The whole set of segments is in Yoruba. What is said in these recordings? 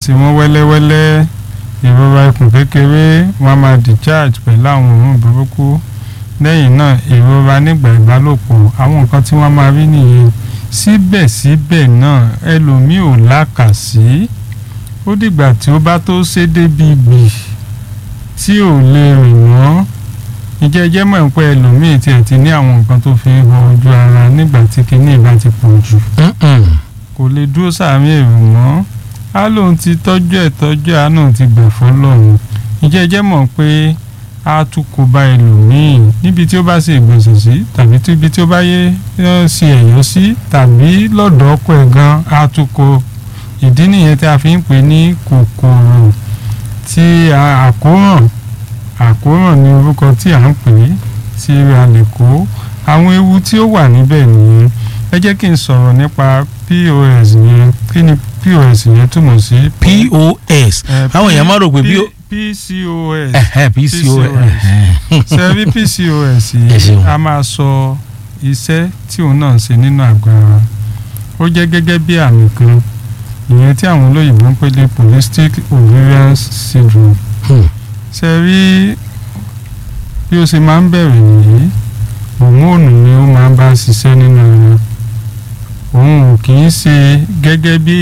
tí wọ́n wẹ́lẹ́wẹ́lẹ́ ìrora ikùn kékeré wọ́n á máa discharge pẹ̀lú àwọn òórùn burúkú lẹ́yìn náà ìrora nígbà ìbálòpọ̀ àwọn nǹkan tí wọ́n máa rí nìyẹn síbẹ̀síbẹ̀ náà ẹlòmíì ò lákàsí ó dìgbà tí ó bá tó ṣe débi gbì tí ò lè rìn mọ́ ìjẹ́jẹ́ mọ̀ pé ẹlòmíì tiẹ̀ ti ní àwọn nǹkan tó fi ń họ ojú ara nígbà tí kinní ìbá ti pọ̀ jù kò lè dúró sàmì èrò mọ́ á lóun ti tọ́jú ẹ̀ tọ́jú àánú ti gbà fọ́lọ́run ìjẹ́jẹ́ mọ̀ pé á tún kó bá ẹlòmíì níbi tí ó bá ṣe ìgbọ̀nsẹ̀ sí tàbí tí ibi tí ó bá yé ṣe ẹ̀yọ́ sí tàbí lọ́dọ̀ ọkọ ẹ̀ gan á tún kó ìdí nìyẹn tí a fi ń pè ní kòkòrò tí àkóràn àkóràn ní orúkọ tí à ń pè é tí a lè kó àwọn ewu tí ó wà níbẹ̀ nìyẹn ẹ jẹ́ kí n sọ̀rọ̀ nípa POS yẹn kí ni POS yẹn túmọ̀ sí. POS àwọn èèyàn máa rò pé bí ó. PCOS PCOS sẹ́rí PCOS yìí a máa sọ iṣẹ́ tí òun náà ń ṣe nínú àgọ́ ara ó jẹ́ gẹ́gẹ́ bí àmì kan ìyẹn tí àwọn olóyìnbó ń pè ní polycystic ovarian syndrome ṣe rí bí ó ṣe máa ń bẹ̀rẹ̀ nìyí hòmóònù ni ó máa ń bá ṣiṣẹ́ nínú ara òun ò kì í ṣe gẹ́gẹ́ bí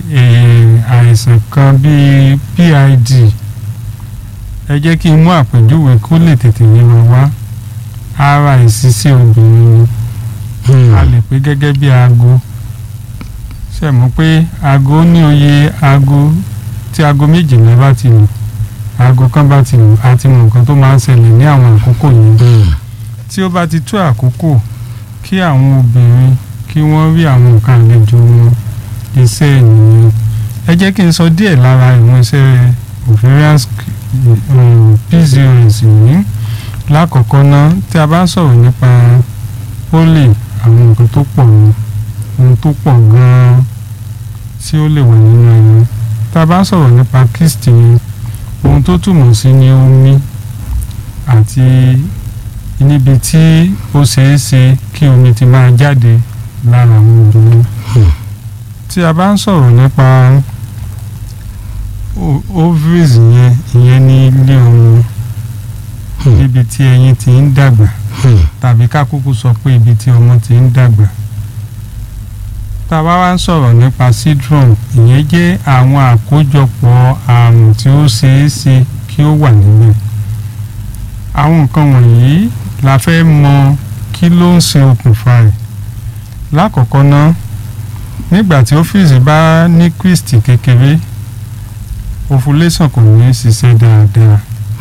àìsàn kan bíi PID ẹ jẹ́ kí n mú àpèjúwe kó lè tètè yé wa wá ara ìṣiṣẹ́ obìnrin ni a lè pè gẹ́gẹ́ bí aago ṣe mọ̀ pé aago ní oye aago tí aago méjìlá bá ti lù aago kan bá ti lù àti mọ̀ nǹkan tó máa ń ṣẹlẹ̀ ní àwọn àkókò yìí tí ó bá ti tó àkókò kí àwọn obìnrin kí wọ́n rí àwọn nǹkan àlejò wọn iṣẹ́ ènìyàn ẹ jẹ́ kí n sọ díẹ̀ lára ìwọ̀n iṣẹ́ ovarian PCOS yìí lákọ̀ọ́kọ́ náà tí a bá ń sọ̀rọ̀ nípa pólì àwọn nǹkan tó pọ̀ ní ohun tó pọ̀ gan-an tí ó lè wà nínú ẹni tá a bá ń sọ̀rọ̀ nípa cyst yẹn ohun tó túmọ̀ sí ni omi àti níbi tí ó ṣeé ṣe kí omi ti máa jáde lára àwọn obìnrin tí a bá ń sọ̀rọ̀ nípa ovaries yẹn ìyẹn ní ilé ọmọ níbi tí ẹyin ti ń dàgbà tàbí ká kúkú sọ pé ibi tí ọmọ ti ń dàgbà tá a bá wá ń sọ̀rọ̀ nípa syndrome ìyẹn jẹ́ àwọn àkójọpọ̀ àrùn tí ó ṣeé ṣe kí ó wà níbẹ̀ àwọn nǹkan wọ̀nyí la fẹ́ mọ kí ló ń ṣe okùnfà rẹ̀ lákọ̀ọ́kọ́ ná nígbà tí ọ́fíìsì bá ní cyst kékeré ovulation kò ní ṣiṣẹ́ dáadáa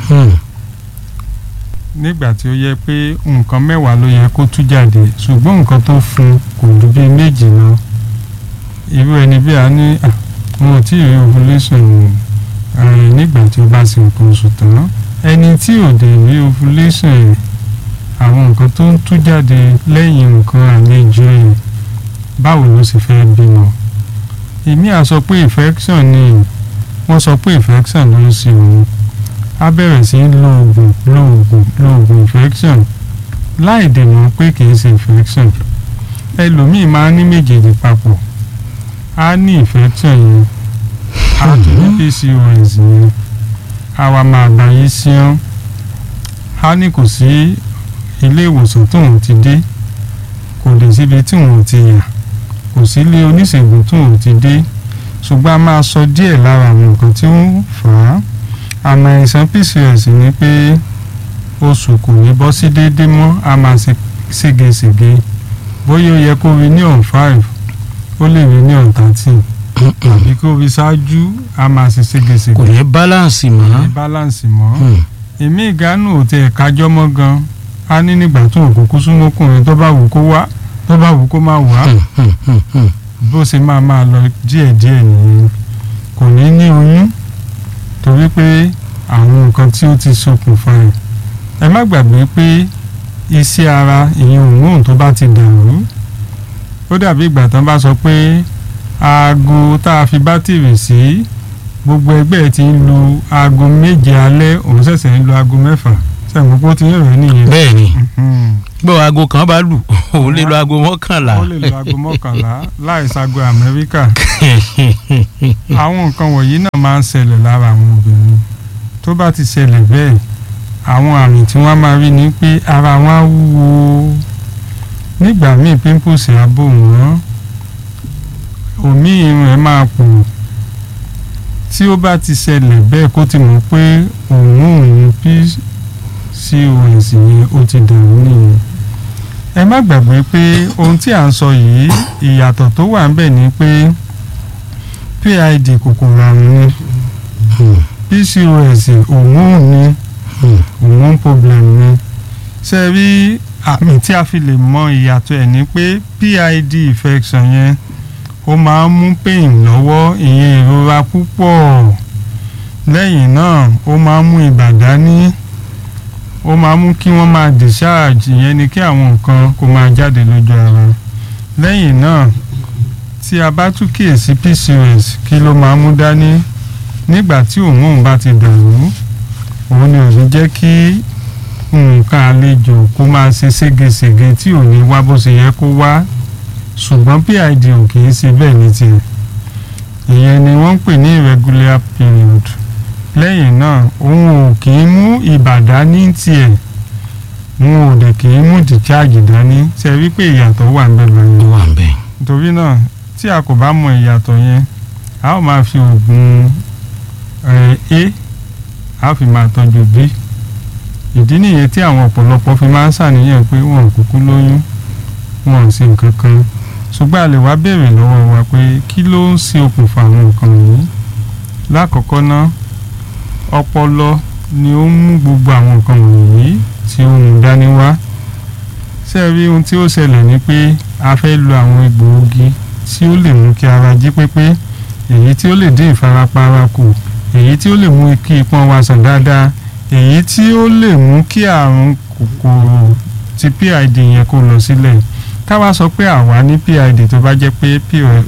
nígbà tí ó yẹ pé nǹkan mẹ́wàá ló yẹ kó tú jáde ṣùgbọ́n nǹkan tó fún kò ju bíi méjì lọ irú ẹni bí a ní wọn ò tí ì rí ovulation nígbà tí ó bá ṣe nǹkan oṣù tán ẹni tí ò dé rí ovulation rẹ̀ àwọn nǹkan tó ń tú jáde lẹ́yìn nǹkan àlejò ẹ̀ báwo ló sì fẹ́ bímọ èmi à sọ pé infection ni wọ́n sọ pé infection ló ń ṣe òun á bẹ̀rẹ̀ sí lo oògùn lo oògùn lo oògùn infection láì dènà pé kì í ṣe infection ẹlòmíì máa ń ní méjèèjì papọ̀ á ní infection yẹn á tún ní PCOS yẹn á wá máa gba yí síán á ní kò sí ilé ìwòsàn tóun ti dé kò lè síbi tí òun ti yà kò sí ilé oníṣègùn tóun ti dé ṣùgbọ́n a máa sọ díẹ̀ lára àwọn nǹkan tí ó ń fà á àmọ́ àìsàn PCOS ni pé oṣù kò ní bọ́ sí déédéé mọ́ a máa ṣe ségesège bóyá ó yẹ kó rí ní on five ó lè rí ní on thirteen tàbí kó rí ṣáájú a máa ṣe ségesège kò ní balance kò ní mọ́. balance mọ́ èmi ìgánú ò tẹ̀ kájọ́ mọ́ gan a ní nígbà tó òkùnkùn súnmọ́kùnrin tó bá wù kó wá tó bá wù kó má wá bó ṣe máa máa lọ díẹ̀díẹ̀ nìyẹn kò ní ní oyún torí pé àwọn nǹkan tí ó ti ṣokùnfà ẹ̀ ẹ má gbàgbé pé iṣẹ́ ara ìyẹn òmùhùn tó bá ti dàrú ó dàbí ìgbà tán bá sọ pé aago tá a fi bátìrì sí gbogbo ẹgbẹ́ ẹ ti ń lu aago méje alẹ́ òun ṣẹ̀ṣẹ̀ ń lu aago mẹ́fà sẹ́yìn pé ó ti ń rẹ̀ nìyẹn bẹ́ẹ̀ ni Mhm. gbọ́ aago kan bá lù ó lè lo aago mọ́kànlá. ó lè lo aago mọ́kànlá láì sago amẹ́ríkà àwọn nǹkan wọ̀nyí náà máa ń ṣẹlẹ̀ lára àwọn obìnrin tó bá ti ṣẹlẹ̀ bẹ́ẹ̀ àwọn àmì tí wọ́n máa rí ni pé ara wọn á wúwo nígbà míì pimples á bò wọ́n omi irun ẹ̀ máa pò tí ó bá ti ṣẹlẹ̀ bẹ́ẹ̀ kó ti mọ̀ pé òun òun pcos yẹn ó ti dàrú nìyẹn ẹ má gbàgbé pé ohun tí à ń sọ yìí ìyàtọ̀ tó wà ń bẹ̀ ni pé PID kòkòrò àrùn ni PCOS hormone ni hormone problem ni ṣe rí àmì tí a fi lè mọ ìyàtọ̀ ẹ̀ ni pé PID infection yẹn ó máa ń mú pain lọ́wọ́ ìyẹn ìrora púpọ̀ lẹ́yìn náà ó máa ń mú ibà dání ó máa mú kí wọ́n máa discharge ìyẹn ni kí àwọn nǹkan kó máa jáde lójú ara lẹ́yìn náà tí a bá tún kíyèsí PCOS kí ló máa mú dání nígbà tí hormone bá ti dàrú òun ni ò ní jẹ́ kí nǹkan àlejò kó máa ṣe ségesège tí ò ní wá bó ṣe yẹ kó wá ṣùgbọ́n PID ò kì í ṣe bẹ́ẹ̀ ní tiẹ̀ ìyẹn ni wọ́n ń pè ní irregular period lẹ́yìn náà òun ò kì í mú ibà dání tiẹ̀ òun ò dẹ̀ kì í mú discharge dání ṣe rí pé ìyàtọ̀ wà ń bẹ ó lọ́yìn wà ń bẹ̀. nítorí náà tí a kò bá mọ ìyàtọ̀ yẹn a ó máa fi oògùn ẹ̀ a a ó fi máa tọ́jú b ìdí nìyẹn tí àwọn ọ̀pọ̀lọpọ̀ fi máa ń ṣàníyàn pé wọn ò kúkú lóyún wọn ò sí nǹkan kan ṣùgbọ́n a lè wá béèrè lọ́wọ́ wa pé kí ló ń ṣe okùnfà àwọn nǹkan wọ̀nyí lákọ̀ọ́kọ́ náà ọpọlọ ni ó ń mú gbogbo àwọn nǹkan wọ̀nyí tí ó mú dání wá ṣé ẹ rí ohun tí ó ṣẹlẹ̀ ni pé a fẹ́ lo àwọn egbòogi tí ó lè mú kí ara jí pépé èyí tí ó lè dín ìfarapa ara kù èyí tí ó lè mú kí ipọ́n wa sàn dáadáa èyí tí ó lè mú kí àrùn kòkòrò ti PID yẹn kó lọ sílẹ̀ ká wá sọ pé àwa ní PID tó bá jẹ́ pé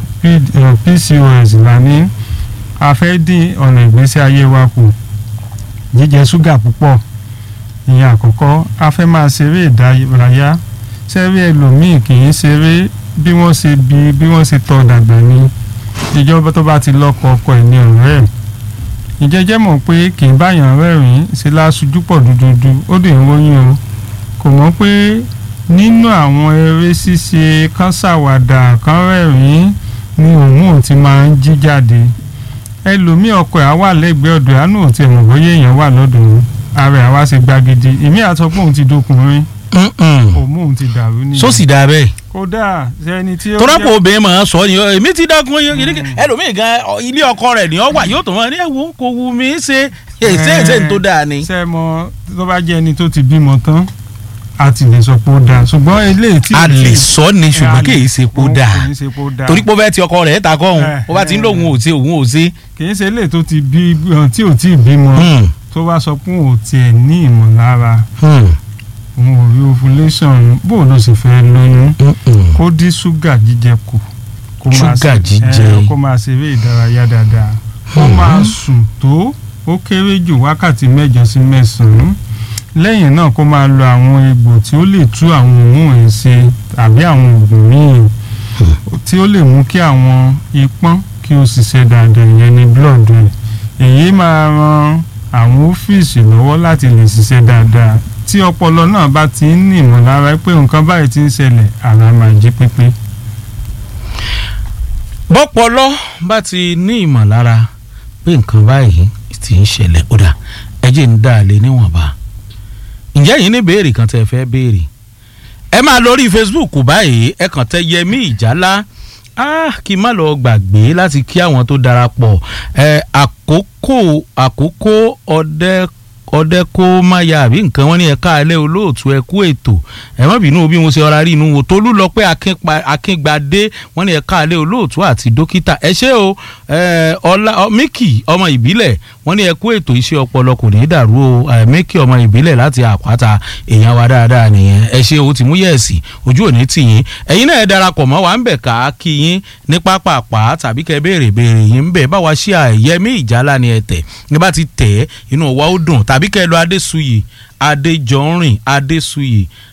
PCOS la ní a fẹ́ dín ọ̀nà ìgbésí ayé wa kù jíjẹ ṣúgà púpọ̀ ìyẹn àkọ́kọ́ a fẹ́ máa ṣeré ìdárayá ṣẹ́rí ẹlòmíì kì í ṣeré bí wọ́n ṣe bí bí wọ́n ṣe tọ́ dàgbà ni ìjọba tó bá ti lọ́kọ ọkọ ẹ̀ ní ọ̀rẹ́ ẹ̀ ìjẹ́jẹ́ mọ̀ pé kì í báyàn rẹ́rìn-ín ṣe láṣojú pọ̀ dúdúdú ó dè ń wóyún o kò mọ̀ pé nínú àwọn eré ṣíṣe kan ṣàwàdà kan rẹ́rìn-ín ni òun ò ti máa ń jí jáde ẹlòmíì ọkọ ẹ̀ á wà lẹ́gbẹ̀ẹ́ ọ̀dọ̀ àánú ò tiẹ̀ mọ̀ bóyá èèyàn wà lọ́dọ̀ òun ara ẹ̀ á wá ṣe gbagidi ìmí àtọ́ pé òun ti dókùnrin òun òun ti dàrú nìyẹn. sósì dáa bẹ́ẹ̀. kódà sẹ́ni tí ó tọ́lápọ̀ obìnrin máa ń sọ ni èmi ti dákun ẹlòmíì gan ilé ọkọ rẹ̀ ni ọ wà yóò tó wọn ní ẹ̀wò kò wù mí ṣe èsè èsè tó dáa ni. ṣe mọ tó bá jẹ́ ẹni tó ti bímọ tán a ti lè sọ pé ó dáa ṣùgbọ́n eléyìí tí. a lè sọ ni ṣùgbọ́n kì í ṣe pé ó dáa kì í ṣe pé ó dáa torí pé ó fẹ́ ti ọkọ rẹ̀ ta kọ́ òun ó bá ti ń lòun ò ṣe òun ò ṣe. kì í ṣe eléyìí tó ti bí tí ò tí ì bímọ tó bá sọ pé òun ò tiẹ̀ ní ìmọ̀lára òun ò rí ovulation bó ló sì fẹ́ lóyún kó dín ṣúgà jíjẹ kù kó máa ṣúgà ṣe- jíjẹ. ẹ, kó máa ṣeré ìdárayá dáadáa kó máa sùn tó ó kéré jù wákàtí mẹ́jọ sí mẹ́sàn-án lẹ́yìn náà kó máa lo àwọn egbò tí ó lè tú àwọn òórùn ẹ̀ ṣe tàbí àwọn oògùn míì tí ó lè mú kí àwọn ipọ́n kí ó ṣiṣẹ́ dáadáa ìyẹn ní blood rẹ̀ èyí máa ran àwọn ọ́fíìsì lọ́wọ́ láti lè ṣiṣẹ́ dáadáa tí ọpọlọ náà bá ti ń ní ìmọ̀lára pé nǹkan báyìí ti ń ṣẹlẹ̀ ara máa jí pépé. bọ́pọlọ bá ti ní ìmọ̀lára pé nǹkan báyìí ti ń ṣẹlẹ̀ ó dà ẹjẹ̀ ń dà lé níwọ̀nba ǹjẹ́ yìí ní béèrè kan tẹ́ ẹ fẹ́ béèrè ẹ máa lórí Facebook báyìí ẹ kàn tẹ Yẹmí Ìjálá ah kí n má lọ gbàgbé láti kí àwọn tó darapọ̀ ẹ àkókò àkókò ọdẹ ọdẹ kó má ya àbí nǹkan wọn ní ẹ̀ka alẹ́ olóòtú ẹ kú ètò ẹ má bínú bí mo ṣe ọ̀rá rí inú wo tolú lọ pé Akínpa- akíngbadé wọn ní ẹ̀ka alẹ́ olóòtú àti dókítà ẹ ṣé o ẹ, ọlá ọ, Mickey ọmọ ìbílẹ̀ wọn ní ẹ kú ètò iṣẹ́ ọpọlọ kò ní í dàrú o ẹ, Mickey ọmọ ìbílẹ̀ láti àpáta èèyàn wa dáadáa nìyẹn ẹ ṣé o ti mú yẹ̀sì ojú òní tì yín ẹ̀yin náà ẹ darapọ̀ mọ́ wa ń bẹ̀ ká kí yín ní pápápá tàbí kẹ́ béèrè béèrè yín ń bẹ̀ báwa ṣí àyẹ̀mí ìjálá ni ẹ tẹ̀ ní bá ti tẹ̀ ẹ́ inú wa ó dùn tàbí kẹ́ lọ adésuyè adéjọ́rìn adésuyè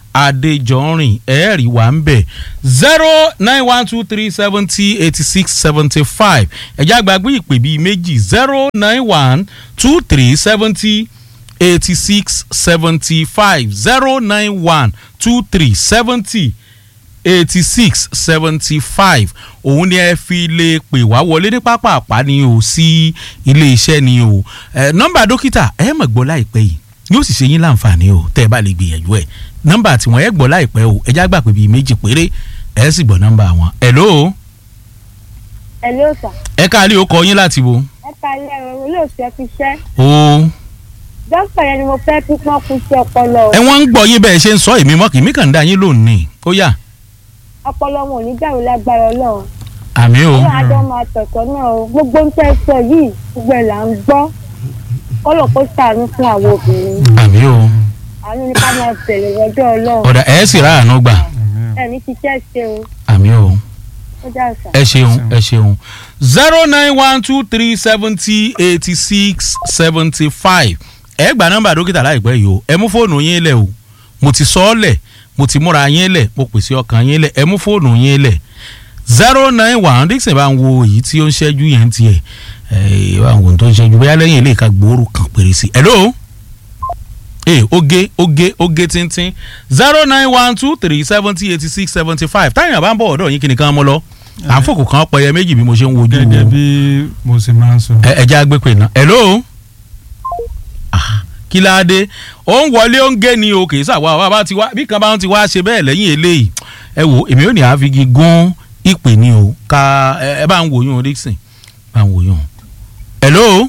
adéjọrin ẹ̀ẹ́rì wà ń bẹ̀ zero nine one two three seventy eighty six seventy five ẹ̀já àgbàgbé ìpè bíi méjì zero nine one two three seventy eighty six seventy five zero nine one two three seventy eighty six seventy five òun ni ẹ fi lè pè wá wọlé ní pápá ni o sí ilé iṣẹ́ ni o ẹ nọ́mbà dókítà ẹ mọ̀ gbọ́ láìpẹ́ yìí yóò sì ṣe yín láǹfààní o tẹ́ ẹ bá lè gbìyànjú ẹ̀ nọ́mbà tí wọ́n ẹ gbọ́ láìpẹ́ o ẹ já gbà pé bíi méjì péré ẹ sì gbọ́ nọ́mbà wọn. hello Hello sir. ẹ káàlì ó kọ yín láti wo. ẹ kalẹ̀ ẹ̀rọ olóòtú ẹ fi ṣẹ́. o dókítà yẹn ni mo fẹ́ kí wọ́n kú sí ọpọlọ o. ẹ wọ́n ń gbọ́ yín bẹ́ẹ̀ ṣe ń sọ èmi mọ́ kì mí kàn ń dá yín lónìí ó yá ọpọlọ wọn ò ní dàrú lágbára ọlọ́run. àmì o ọlọ́run adé máa tọ̀tọ̀ náà o gbogbo ń tẹ́ sọ yìí gbogbo ẹ̀ là ń gbọ́. kọ́lọ̀ kó sàánú fún àwọn obìnrin. àmì o àánú ni ká máa tẹ̀lé ọjọ́ ọlọ́run. ọ̀dà ẹ̀ sì ráàánú gbà ẹ̀ ní ṣiṣẹ́ ṣe o. àmì o. ó dà sà. ẹ ṣeun ẹ ṣeun zero nine one two three seventy eighty six seventy five ẹ gba nọ́mbà dókítà láìpẹ́ yìí o ẹ mú fóònù yín lẹ̀ o mo ti sọ ọ́ lẹ̀ mo ti múra yín lẹ̀ mo pèsè ọkàn yín lẹ̀ ẹ mú fóònù yín lẹ̀ zero nine one dixon bá ń wo èyí tí ó ń ṣẹ́jú yẹn tiẹ̀ ẹ bá ń wo ohun tó ń ṣẹ́jú bóyá lẹ́yìn ilé ìka gbòòrò kan péré sí hello ee oge oge oge tíntín zero nine one two three seventy eighty six seventy five táyà bá ń bọ̀ ọ̀dọ̀ yín kí nìkan mọ́ lọ àfọkù kan pẹyẹ méjì bí mo ṣe ń wojú gẹ́gẹ́ wo bí mo ṣe máa ń sọ. ẹ ẹ jẹ́ agbépè náà hello Ah, kí la dé ó ń wọlé ó ń gé ni o kì í sàwọn àwọn bá ti wá bí kan bá ti wá ṣe bẹ́ẹ̀ lẹ́yìn eléyìí ẹ wo èmi ò ní àfigi gún ìpè ni o ká ẹ ẹ bá ń wòyún o Dixon bá ń wòyún o. hello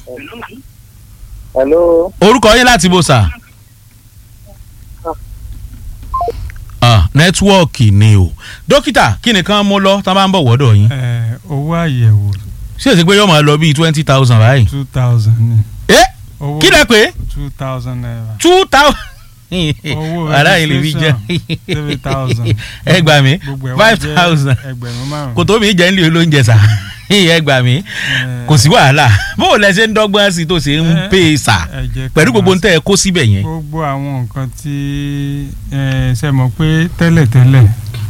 hello orúkọ yín láti bó sà. ah nẹ́tíwọ́ọ̀kì ni o dókítà kí nìkan mú lọ tá a bá ń bọ̀ wọ́dọ̀ yín Ẹ, owó àyẹ̀wò ṣé èsì pé yóò máa lọ bíi twenty thousand báyìí. two thousand ni. ẹ owó kí lẹ pé two thousand naira. two thousand. Owó ara yìí lè fi jẹ three thousand. ẹ gbà mí Gbogbo ẹ̀ wá five jẹ́ thousand ẹgbẹ̀rún márùn-ún. kò tó mi jẹ́ nílé olóúnjẹ sà ẹ gbà mí Ẹ, kò sí wàhálà bó o lẹ ṣe ń dọ́gbọ́n sí tó ṣe ń ẹ, pè é sà ẹ jẹ́ ká pẹ̀lú gbogbo máa ntẹ́ ẹ kó síbẹ̀ yẹn. gbogbo àwọn nǹkan tí ẹ ṣe mọ̀ pé tẹ́lẹ̀tẹ́lẹ̀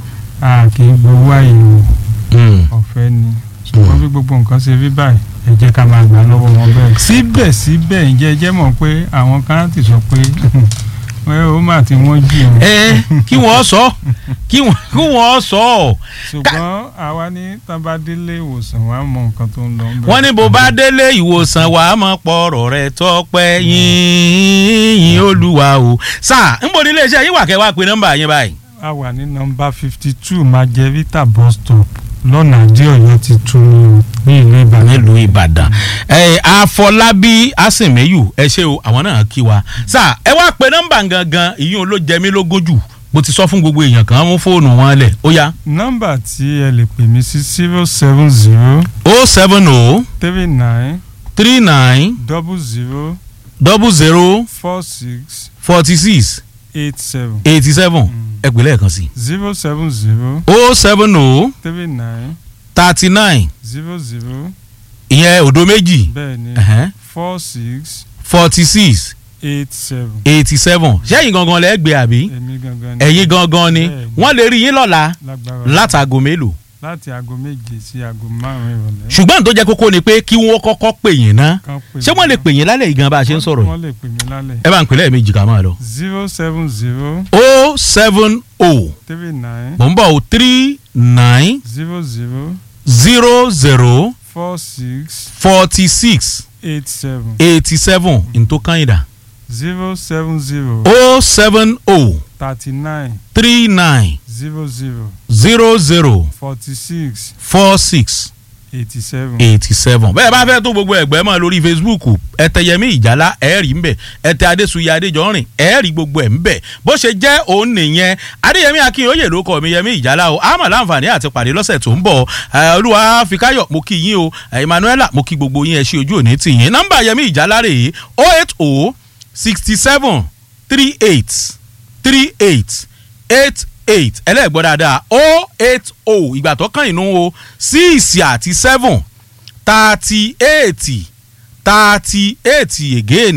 a kì í gbowó àyẹ̀wò Mm. ọ̀fẹ́ ni ṣùgbọ́n bí gbogbo nǹkan ṣe rí báyìí ẹ jẹ́ ká máa gbà lọ́wọ́ wọn bẹ́ẹ̀. síbẹ̀síbẹ̀ ǹjẹ́ ẹ jẹ́ mọ̀ pé àwọn kan ti sọ pé ẹ ó mà tí wọ́n jì ọ́. ẹ kí wọ́n sọ kí wọ́n kí wọ́n sọ ọ́ ṣùgbọ́n àwa ní tábàdélé ìwòsàn wa mọ nǹkan tó ń lọ. ń bẹ̀. wọ́n ní bó bá délé ìwòsàn wà á mọ̀ pọ̀rọ̀ rẹ̀ tọ́pẹ́ yín yín olúwa o. sà ń bọ̀ nílé iṣẹ́ yín wà kẹ́ wá pe nọ́mbà yín báyìí. a wà ní nọ́mbà fifty two majevita bus stop lọ́nà àdé ọ̀yọ́ ti tún ní ní ìlú ìbàdàn. nílùú ìbàdàn ẹ àfọlábí àsìnmẹ́yù ẹ ṣe o àwọn náà kí wa sà ẹ wá pe nọ́mbà gangan ìyún ló jẹ mí lógún jù bó ti sọ fún gbogbo èèyàn kan mú fóònù wọn lẹ̀ ó yá nọ́mbà tí ẹ lè pè mí sí zero seven zero o seven o three nine three nine double zero double zero four six forty six eight seven eighty seven ẹ pè lẹ́ẹ̀kan sí zero seven zero o seven o three nine thirty nine zero zero ìyẹn òdo méjì bẹ́ẹ̀ ni four six forty six eight seven eighty seven ṣẹ́yìn gangan lẹ́gbẹ̀ẹ́ àbí èmi gangan ni ẹ̀yin gangan ni Bẹ́ẹ̀ni. wọ́n lè rí yín lọ́la lágbára látàgò mélòó láti aago méje sí aago márùn-ún ìrọ̀lẹ́ ṣùgbọ́n tó jẹ́ kókó ni pé kí wọ́n kọ́kọ́ pè yín ná kan pè ṣé wọ́n lè pè yín lálẹ́ yìí gan bá a ṣe ń sọ̀rọ̀ yìí wọ́n lè pè mí lálẹ́ ẹ bá ń pè lẹ́ẹ̀mejì ká máa lọ. zero seven zero o seven o three nine mò ń bọ̀ o three nine zero zero zero zero four six forty six eight seven eighty seven ntòkànyìdá zero seven zero o seven o thirty nine three nine zero zero zero zero forty six four six eighty seven. eighty seven bẹ́ẹ̀ bá fẹ́ tó gbogbo ẹgbẹ́ mọ́ lórí facebook ẹ̀tẹ̀yẹmí ìjálá ẹ̀ẹ́rì ńbẹ̀ ẹ̀tẹ̀ adésùyẹ adéjọ́rìn ẹ̀ẹ́rì gbogbo ẹ̀ ńbẹ̀ bó ṣe jẹ́ òun nìyẹn adéyẹmí akínyóyè ló kọ́ mi yẹmí ìjálá o àmọ́ láǹfààní àti pàdé lọ́sẹ̀ tó ń bọ̀ ẹ̀, olúwa fikáyọ̀ mo kí yín o ẹ̀, emmanuela mo kí gbogbo yín ẹ ṣe ojú òní tì yín nọ́mbà yẹmí ìjálá rèé o eight o sixty seven three eight three eight eight eight ẹlẹ́gbọ́n dáadáa o eight o ìgbà tó kàn inú o six àti seven thirty eight thirty eight again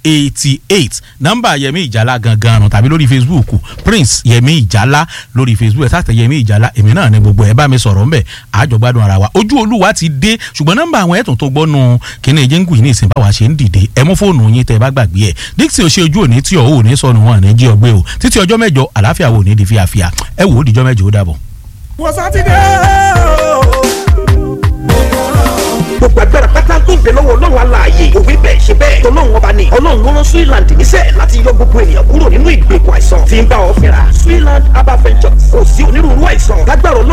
eighty eight nọ́mbà yẹmi ìjálá gangan nù tàbí lórí facebook prince yẹmi ìjálá lórí facebook ẹ̀ sáà tẹ yẹmi ìjálá èmi náà ní gbogbo ẹ̀ bá mi sọ̀rọ̀ ńbẹ̀ àjọ gbádùn ara wa ojú olúwa ti dé ṣùgbọ́n nọ́mbà àwọn ẹ̀tún tó gbọ́nu kíní jíngù yìí ní ìsìn báwa ṣe ń dìde ẹ mú fóònù yín tẹ bá gbàgbé ẹ̀ dixon ṣe ojú òní tí ọ̀ ò ní sọnù wọn ní jí ọgbẹ́ o títí ọjọ́ mẹ́jọ àlàáfíà wo ní di fíafíà ẹ wò ó dìjọ́ mẹ́jọ ó dàbọ̀. wọ́n sátidé gbogbo agbára pátá tó ń bẹ lọ́wọ́ ọlọ́run aláàyè òwe bẹ́ẹ̀ ṣe bẹ́ẹ̀ tọ́lọ́run ọba ni ọlọ́run ló rán Switzerland níṣẹ́ láti yọ gbogbo ènìyàn kúrò nínú ìgbèkùn àìsàn tí ń bá ọ fínra Switzerland herbal ventures kò sí onírúurú àìsàn lágbára ọlọ́run